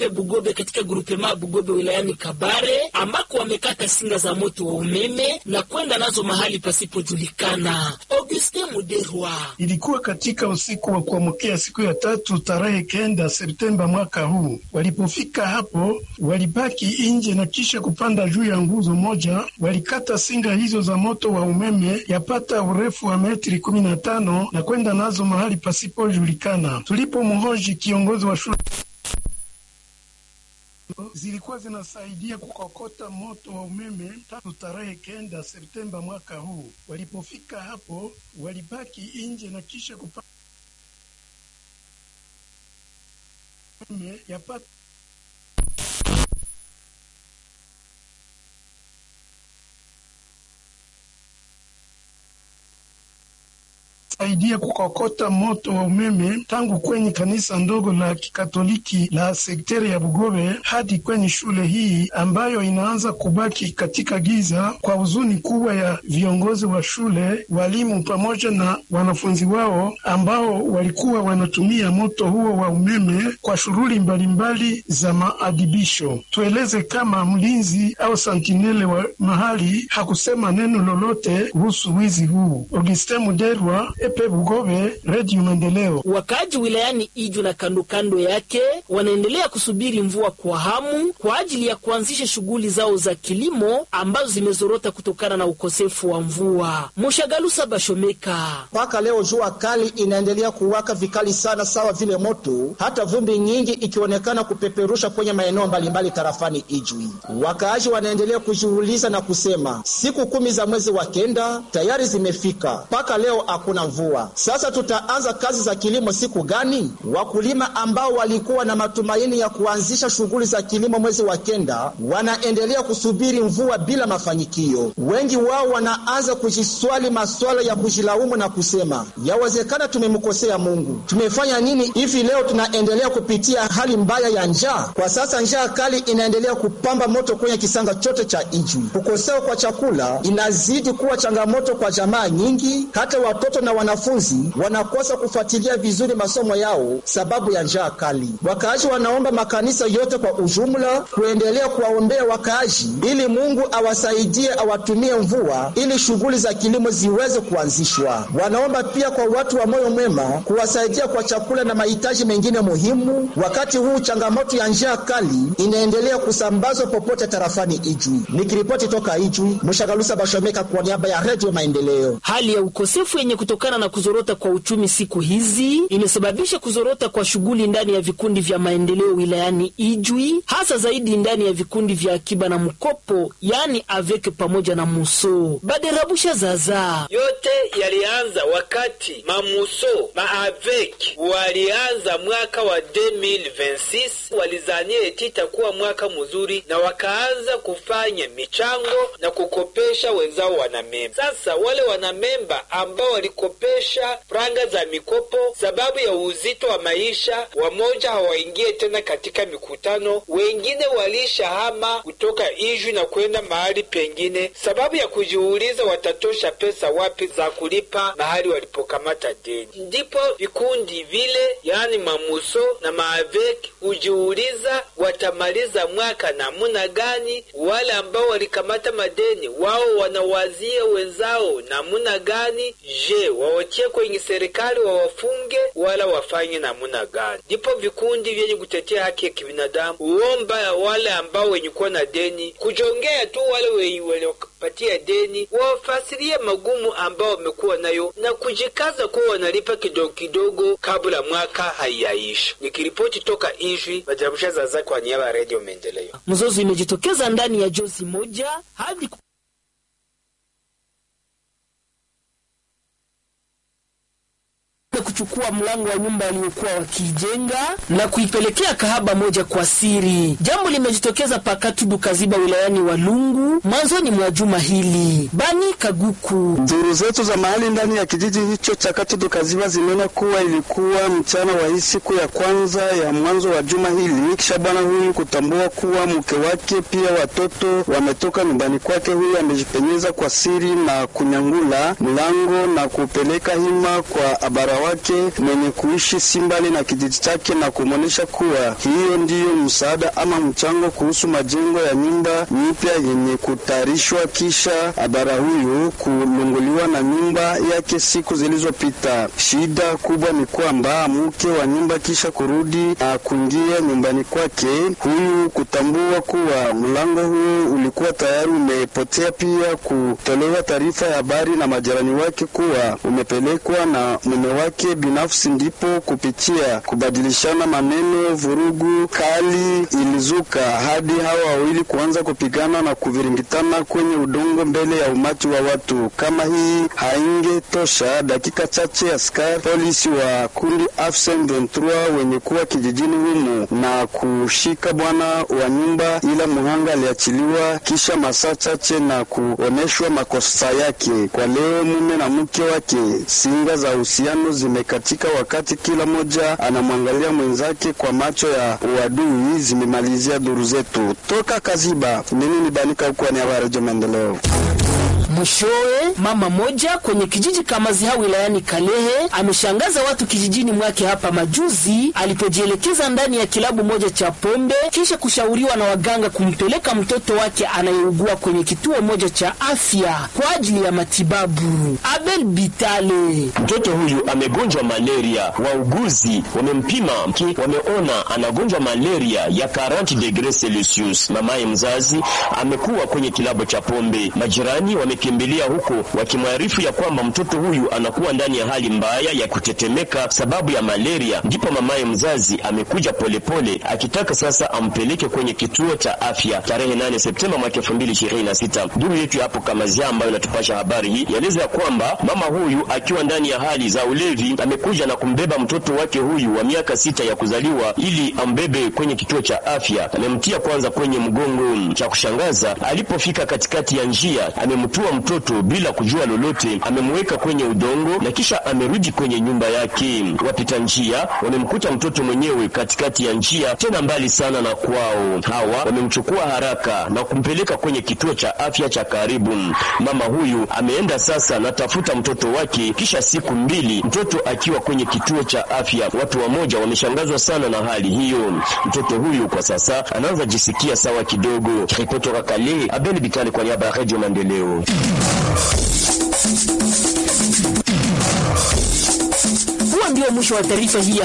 Bugobe katika grupema Bugobe wilayani Kabare ambako wamekata singa za moto wa umeme na kwenda nazo mahali pasipojulikana. Augustin Muderwa. Ilikuwa katika usiku wa kuamkia siku ya tatu tarehe kenda Septemba mwaka huu. Walipofika hapo, walibaki nje na kisha kupanda juu ya nguzo moja. Walikata singa hizo za moto wa umeme yapata urefu wa metri kumi na tano na kwenda nazo mahali pasipojulikana. Tulipomhoji kiongozi wa shule zilikuwa zinasaidia kukokota moto wa umeme tatu tarehe kenda Septemba mwaka huu. Walipofika hapo, walibaki nje na kisha kupata yapata saidia kukokota moto wa umeme tangu kwenye kanisa ndogo la kikatoliki la sekteri ya Bugobe hadi kwenye shule hii ambayo inaanza kubaki katika giza, kwa huzuni kubwa ya viongozi wa shule, walimu pamoja na wanafunzi wao ambao walikuwa wanatumia moto huo wa umeme kwa shughuli mbalimbali za maadibisho. Tueleze kama mlinzi au santinele wa mahali hakusema neno lolote kuhusu wizi huu. Augustin Muderwa Epe Bugobe, Radio Maendeleo. Wakaaji wilayani Iju na kando kando yake wanaendelea kusubiri mvua kwa hamu kwa ajili ya kuanzisha shughuli zao za kilimo ambazo zimezorota kutokana na ukosefu wa mvua. Mushagalusa Bashomeka. Mpaka leo jua kali inaendelea kuwaka vikali sana, sawa vile moto, hata vumbi nyingi ikionekana kupeperusha kwenye maeneo mbalimbali tarafani Ijwi. Wakaaji wanaendelea kujiuliza na kusema siku kumi za mwezi wa kenda tayari zimefika, mpaka leo hakuna mvua. Sasa tutaanza kazi za kilimo siku gani? Wakulima ambao walikuwa na matumaini ya kuanzisha shughuli za kilimo mwezi wa kenda wanaendelea kusubiri mvua bila mafanikio. Wengi wao wanaanza kujiswali maswala ya kujilaumu na kusema, yawezekana tumemkosea Mungu. Tumefanya nini hivi leo tunaendelea kupitia hali mbaya ya njaa? Kwa sasa njaa kali inaendelea kupamba moto kwenye kisanga chote cha Ijwi. Kukosewa kwa chakula inazidi kuwa changamoto kwa jamaa nyingi, hata watoto na wanafunzi wanakosa kufuatilia vizuri masomo yao sababu ya njaa kali. Wakaaji wanaomba makanisa yote kwa ujumla kuendelea kuwaombea wakaaji ili Mungu awasaidie, awatumie mvua ili shughuli za kilimo ziweze kuanzishwa. Wanaomba pia kwa watu wa moyo mwema kuwasaidia kwa chakula na mahitaji mengine muhimu, wakati huu changamoto ya njaa kali inaendelea kusambazwa popote tarafani Ijwi. Nikiripoti toka Ijwi, Mshagalusa Bashomeka kwa niaba ya Redio Maendeleo. Hali ya ukosefu yenye kutokana na kuzorota kwa uchumi siku hizi imesababisha kuzorota kwa shughuli ndani ya vikundi vya maendeleo wilayani Ijwi, hasa zaidi ndani ya vikundi vya akiba na mkopo, yaani aveke pamoja na muso. Baderabusha zaza yote yalianza wakati mamuso maavek walianza mwaka wa 2026 walizania eti itakuwa mwaka mzuri, na wakaanza kufanya michango na kukopesha wenzao wanamemba. Sasa wale wanamemba ambao walikopesha franga za mikopo sababu ya uzito wa maisha, wamoja hawaingie tena katika mikutano, wengine walishahama kutoka Ijwi na kwenda mahali pengine, sababu ya kujiuliza watatosha pesa wapi za kulipa mahali walipokamata deni. Ndipo vikundi vile, yaani mamuso na maavek, hujiuliza watamaliza mwaka namuna gani. Wale ambao walikamata madeni wao wanawazia wenzao namuna gani, je, wawatie kwenye serikali wawafunge wala wafanye namuna gani? Ndipo vikundi vyenye kutetea haki ya kibinadamu huomba wale ambao wenye kuwa na deni kujongea tu wale waliopatia deni wawafasirie magumu ambao wamekuwa nayo na kujikaza kuwa wanalipa kidogo kidogo kabla mwaka haiyaisha. Nikiripoti toka Ijwi, Bajarabusha Zaza kwa niaba ya Redio Maendeleo. mzozo imejitokeza ndani ya jozi moja hadi kuchukua mlango wa nyumba waliokuwa wakijenga na kuipelekea kahaba moja kwa siri. Jambo limejitokeza pakatudu Kaziba wilayani Walungu mwanzoni mwa juma hili. Bani Kaguku Duru zetu za mahali ndani ya kijiji hicho cha Katudu Kaziba zinena kuwa ilikuwa mchana wa hii siku ya kwanza ya mwanzo wa juma hili, kisha bwana huyu kutambua kuwa mke wake pia watoto wametoka nyumbani kwake. Huyu amejipenyeza kwa siri na kunyangula mlango na kupeleka hima kwa abara wake mwenye kuishi si mbali na kijiji chake na kumwonyesha kuwa hiyo ndiyo msaada ama mchango kuhusu majengo ya nyumba nyipya yenye kutayarishwa kisha abara huyu kulunguliwa na nyumba yake siku zilizopita. Shida kubwa ni kwamba mke wa nyumba kisha kurudi na kuingia nyumbani kwake, huyu kutambua kuwa mlango huo ulikuwa tayari umepotea, pia kutolewa taarifa ya habari na majirani wake kuwa umepelekwa na mume wake binafsi, ndipo kupitia kubadilishana maneno, vurugu kali ilizuka hadi hawa wawili kuanza kupigana na kuviringitana kwenye udongo mbele ya umati wa watu. Kama hii haingetosha, dakika chache askari polisi wa kundi AFSM 23 wenye kuwa kijijini humu na kushika bwana wa nyumba, ila muhanga aliachiliwa kisha masaa chache na kuoneshwa makosa yake. Kwa leo mume na mke wake, singa za uhusiano zimekatika, wakati kila mmoja anamwangalia mwenzake kwa macho ya uadui, zimemalizia duru zetu toka Kaziba. Mimi ni Banika huko ni habari za maendeleo. Mwishowe, mama moja kwenye kijiji Kamaziha wilayani Kalehe ameshangaza watu kijijini mwake hapa majuzi alipojielekeza ndani ya kilabu moja cha pombe kisha kushauriwa na waganga kumpeleka mtoto wake anayeugua kwenye kituo moja cha afya kwa ajili ya matibabu. Abel Bitale: mtoto huyu amegonjwa malaria, wauguzi wamempima, wameona anagonjwa malaria ya 40 degrees Celsius. Mamaye mzazi amekuwa kwenye kilabu cha pombe, majirani wame kimbilia huko wakimwarifu ya kwamba mtoto huyu anakuwa ndani ya hali mbaya ya kutetemeka sababu ya malaria. Ndipo mamaye mzazi amekuja polepole akitaka sasa ampeleke kwenye kituo cha afya tarehe 8 Septemba mwaka 2026. Duru yetu hapo Kamazia ambayo inatupasha habari hii yaeleza ya kwamba mama huyu akiwa ndani ya hali za ulevi amekuja na kumbeba mtoto wake huyu wa miaka sita ya kuzaliwa ili ambebe kwenye kituo cha afya. Amemtia kwanza kwenye mgongo. Cha kushangaza, alipofika katikati ya njia amemtua mtoto bila kujua lolote, amemweka kwenye udongo na kisha amerudi kwenye nyumba yake. Wapita njia wamemkuta mtoto mwenyewe katikati ya njia, tena mbali sana na kwao. Hawa wamemchukua haraka na kumpeleka kwenye kituo cha afya cha karibu. Mama huyu ameenda sasa na tafuta mtoto wake, kisha siku mbili mtoto akiwa kwenye kituo cha afya. Watu wamoja wameshangazwa sana na hali hiyo. Mtoto huyu kwa sasa anaanza jisikia sawa kidogo. Ripoti toka Kalehe, Abel Bitali kwa niaba ya Radio Maendeleo. Huo ndio mwisho wa taarifa hii.